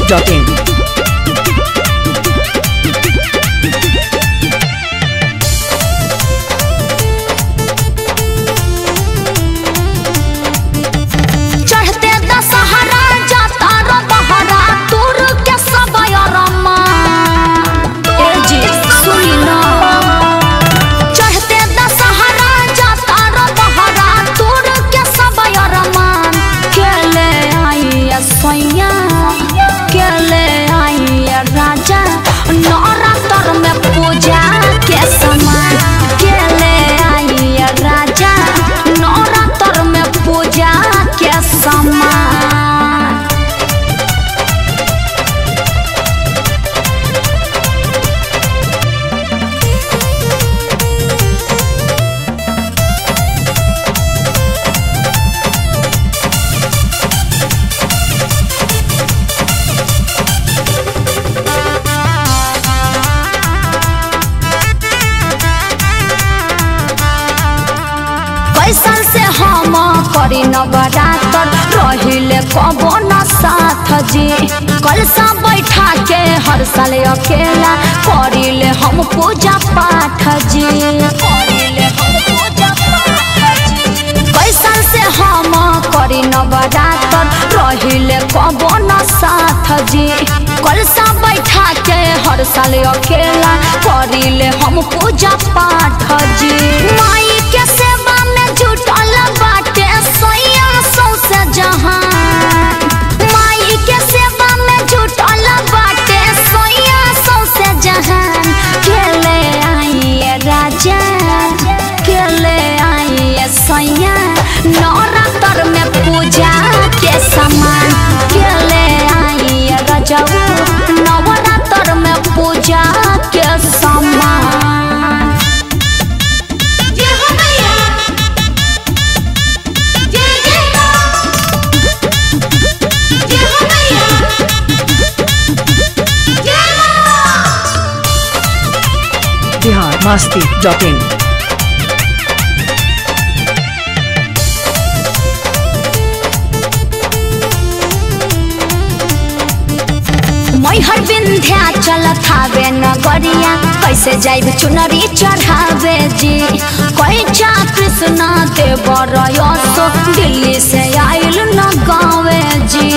masti.in. चढ़ते दशहरा जाता रो बहरा दूर के सब रमा ए जी सुनी ना चढ़ते दशहरा जाता रो बहरा दूर के सब रमा के ले आई सैया के ले आई राजा नवरात्र में पूजा के समय के ले आई राजा नवरात्र में पूजा के समय कैसन से हम करी नवरात्र रहिले कबो न साथ जी कल सा बैठा के हर साल अकेला करिले हम पूजा पाठ जी करिले हम पूजा पाठ जी कैसन से हम करी नवरात्र रहिले कबो न साथ जी कल सा बैठा के हर साल अकेला करिले हम पूजा पाठ जी माई के सेवा में जुटल बाटे सैया सौसे जहान माई के सेवा में जुटल बाटे सैया सौसे जहान खेले आई राजा खेले आई सैया नवरात्र में पूजा के समान खेले आई रजऊ नवरात्र में पूजा के समान जय हो मैया जय जय मां जय हो मैया जय मां Bihar masti.in. मैहर विंध्या चलत हावे नगरिया कैसे जाइब चुनरी चढ़ावे जी कैचा कृष्णा देवर यसो दिल्ली से आइल न गावे जी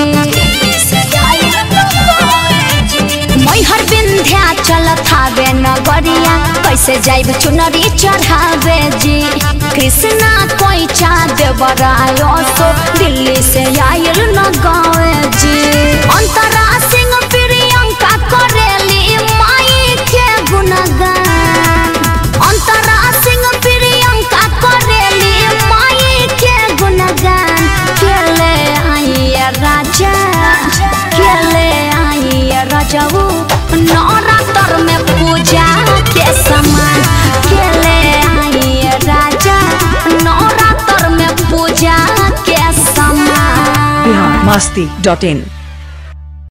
मैहर विंध्या चलत हावे नगरिया कैसे जाइब चुनरी चढ़ावे जी कृष्णा कैचा देवर यसो दिल्ली से आइल न गावे जी अंतरा सिंह प्रियंका करेली माई के गुणगान अंतरा सिंह प्रियंका करेली माई के गुणगान खेले आई राजा खेले आई रजऊ नवरात्र में पूजा के समान खेले आई राजा नवरात्र में पूजा के समान Bihar masti.in.